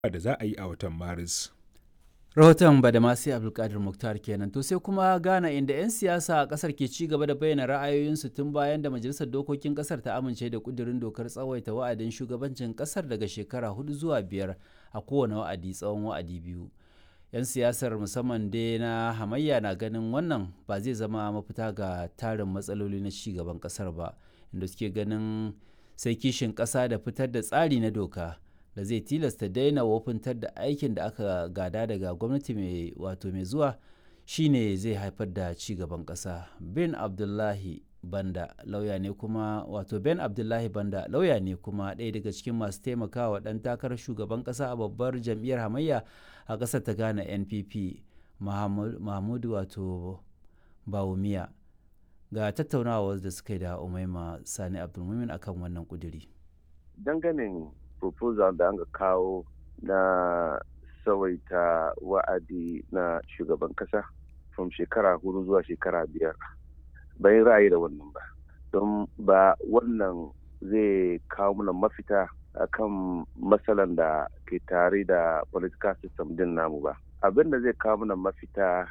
da za a yi a watan Maris. rahoton badamasi abdulkadir muktar kenan to sai kuma ghana inda 'yan siyasa a kasar ke ci gaba da bayyana ra'ayoyinsu tun bayan da majalisar dokokin kasar ta amince da kudirin dokar tsawaita wa'adin shugabancin kasar daga shekara hudu zuwa biyar a kowane wa'adi tsawon wa'adi biyu 'yan siyasar musamman dai na hamayya na ganin wannan ba zai zama mafita ga tarin matsaloli na ci gaban kasar ba inda suke ganin sai kishin kasa da fitar da tsari na doka da zai tilasta daina wofintar da aikin da aka gada daga gwamnati mai wato mai zuwa shine zai haifar da ci gaban ƙasa ben abdullahi banda lauya ne kuma wato ben abdullahi banda lauya ne kuma ɗaya daga cikin masu taimakawa ɗan takarar shugaban ƙasa a babbar jam'iyyar hamayya a ƙasar ta ghana npp mahmudu wato bawumiya ga tattaunawa da suka yi da umaima sani abdulmumin akan wannan kuduri dangane proposal da aka kawo na tsawaita wa'adi na shugaban kasa from shekara hudu zuwa shekara biyar bai ra'ayi da wannan ba don ba wannan zai kawo mana mafita akan matsalan da ke tare da political system din namu ba abin da zai kawo mana mafita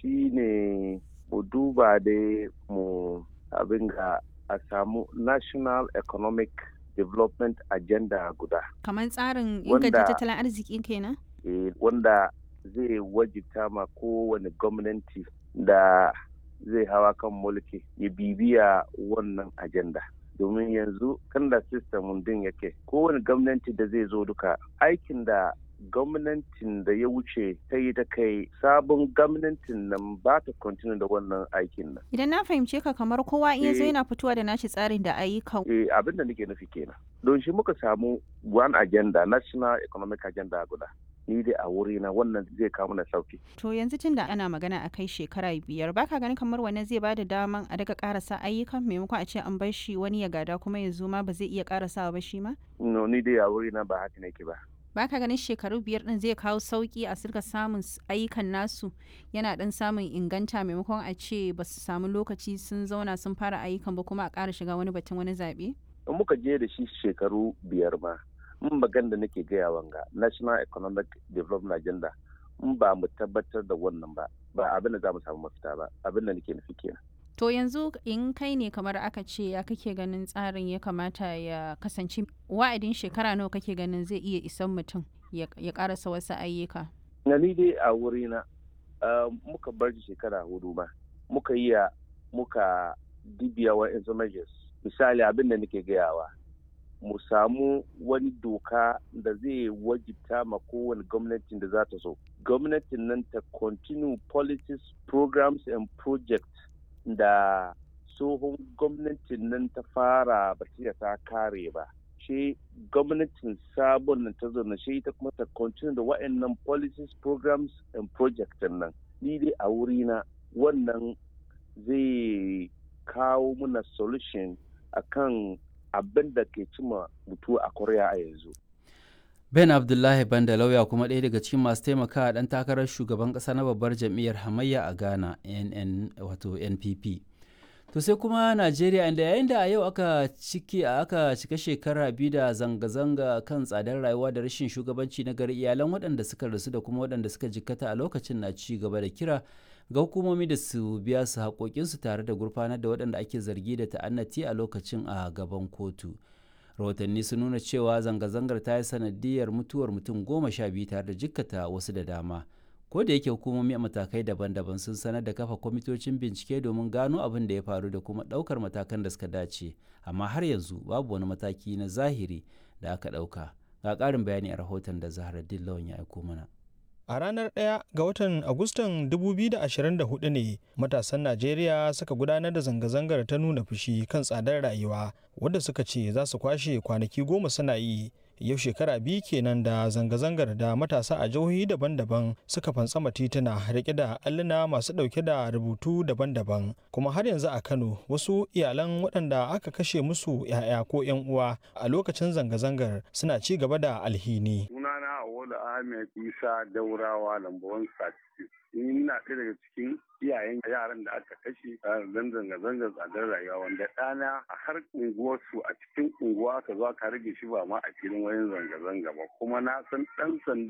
shine mu duba dai mu abin ga a samu national economic development agenda guda. Kamar tsarin inganta tattalin arziki kenan? Eh, wanda zai wajibta ma kowane gwamnati da zai hawa kan mulki ya bibiya wannan agenda. domin yanzu kan da system din yake kowane gwamnati da zai zo duka aikin da gwamnatin da ya wuce ta yi ta kai sabon gwamnatin nan ba ta continue da wannan aikin nan. Idan na fahimce ka kamar kowa in zo yana fitowa da nashi tsarin da ayyukan. Eh abin da nake nufi kenan. Don shi muka samu one agenda national economic agenda guda. Ni dai a wuri na wannan zai kawo mana sauki. To yanzu tun da ana magana a kai shekara biyar baka ganin kamar wannan zai bada daman a daga karasa ayyukan maimakon a ce an bar shi wani ya gada kuma ya zo ma ba zai iya karasawa ba shi ma? No ni dai a wuri na ba haka nake ba. baka ganin shekaru biyar din zai kawo sauki a sirka samun ayyukan nasu yana dan samun inganta maimakon a ce ba su samu lokaci sun zauna sun fara ayyukan ba kuma a ƙara shiga wani batun wani zaɓe? in muka je da shi shekaru biyar ma in magan da nake gaya wanga national economic development agenda in ba mu tabbatar da wannan ba ba abin da za mu samu mafita ba abin da nake nufi kenan To yanzu in kai ne kamar aka ce ya kake ganin tsarin ya kamata ya kasance wa'adin shekara nawa kake ganin zai iya isan mutum ya karasa wasu ayyuka. Na ni dai a wurina muka bar shekara hudu ma muka yi muka dibiya wa measures misali abin da nake gayawa mu samu wani doka da zai wajibta ma kowane gwamnatin da za ta so gwamnatin nan ta continue policies programs and projects da tsohon gwamnatin nan ta fara ba ta kare ba shi gwamnatin sabon nan ta zauna shi ita kuma ta continue da wa'annan policies programs and projects nan ni dai a wurina wannan zai kawo muna solution akan abin da ke cima mutu a korea a yanzu ben abdullahi banda lauya kuma ɗaya daga cikin masu taimakawa ɗan takarar shugaban ƙasa na babbar jam'iyyar hamayya a ghana nn wato npp to sai kuma najeriya inda yayin da a yau aka ciki aka cika shekara biyu da zanga-zanga kan tsadar rayuwa da rashin shugabanci na gari iyalan waɗanda suka rasu da kuma waɗanda suka jikkata a lokacin na ci gaba da kira ga hukumomi da su biya su haƙoƙinsu tare da gurfanar da waɗanda ake zargi da ta'annati a lokacin a gaban kotu rahotanni sun nuna cewa zanga-zangar ta yi sanadiyar mutuwar mutum goma sha biyu tare da jikkata wasu da dama ko da yake hukumomi a matakai daban-daban sun sanar da kafa kwamitocin bincike domin gano abin da ya faru da kuma ɗaukar matakan da suka dace amma har yanzu babu wani mataki na zahiri da aka ɗauka ga ƙarin bayani a rahoton da zahra lawan ya aiko mana A ranar 1 ga watan Agustan 2024 ne matasan Najeriya suka gudanar da zanga-zangar ta nuna fushi kan tsadar rayuwa wadda suka ce za su kwashe kwanaki goma suna yi. Yau shekara biyu kenan da zanga-zangar da matasa a jihohi daban-daban suka fantsama tituna rike da alluna masu ɗauke da rubutu daban-daban. Kuma har yanzu a Kano wasu iyalan waɗanda aka kashe musu 'ya'ya ko 'yan uwa a lokacin zanga-zangar suna ci gaba da alhini. Awolu Ahmed Isa Daurawa Lambawan Sati. Ina ɗaya daga cikin iyayen yaran da aka kashe don zanga-zangar tsadar rayuwa wanda ɗana a har unguwarsu a cikin unguwa aka zo aka rage shi ba ma a filin wayan zanga-zanga ba kuma na san ɗan sanda